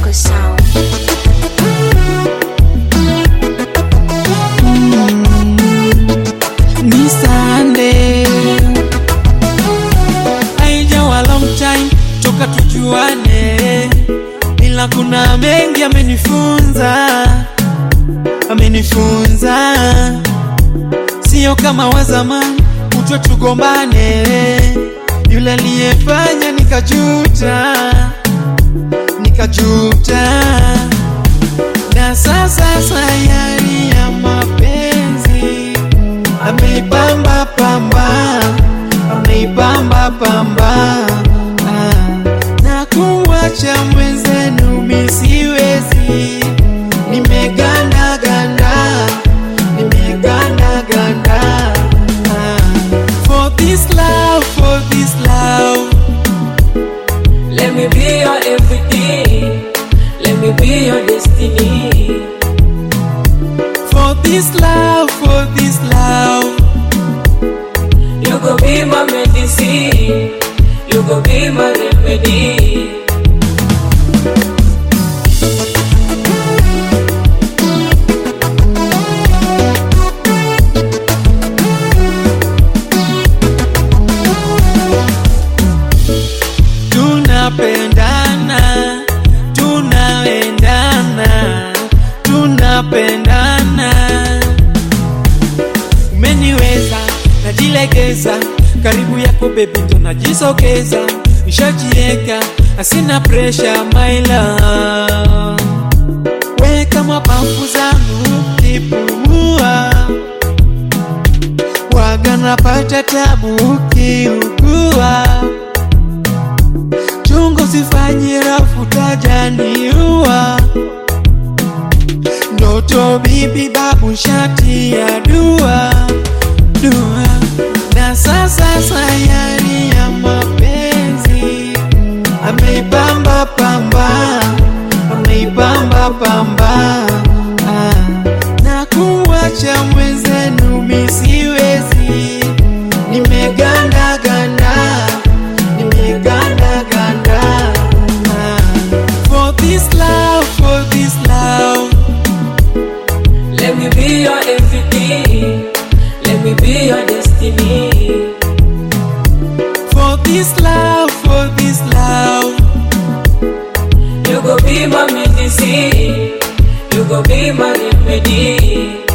Moko Sound. ni Sunday. Haijawa long time toka tujuane, ila kuna mengi amenifunza, amenifunza sio kama wa zamani, utwe tugombane, yule aliyefanya nikajuta, nikajuta na sasa sayari ya mapenzi ameipamba pamba, ameipamba pamba ah, na kuwacha mwenzenu misiwezi, nimeganda ganda, nimeganda ganda ah, for this love, for this love Let me be your everything. Let me be your destiny. for this love, for this love. You go be my medicine. You go be my remedy. tunapendana tunaendana tunapendana umeniweza najilegeza karibu yako bebi ndo najisogeza nishajieka asina presha my love weka mapafu zangu kipumua waga napata tabu ukiugua chungu sifanye rafu tajaniua ndoto bibi babu shati ya dua dua na sasa sayari ya mapenzi ameipamba pamba ameipamba pamba ah, na kuwacha mwenzenu misiwezi nimeganda ganda nimeganda ganda ah, for this love for this love Let me be your everything. Let me be your destiny. for this love for this love You go be my medicine. You go be my remedy.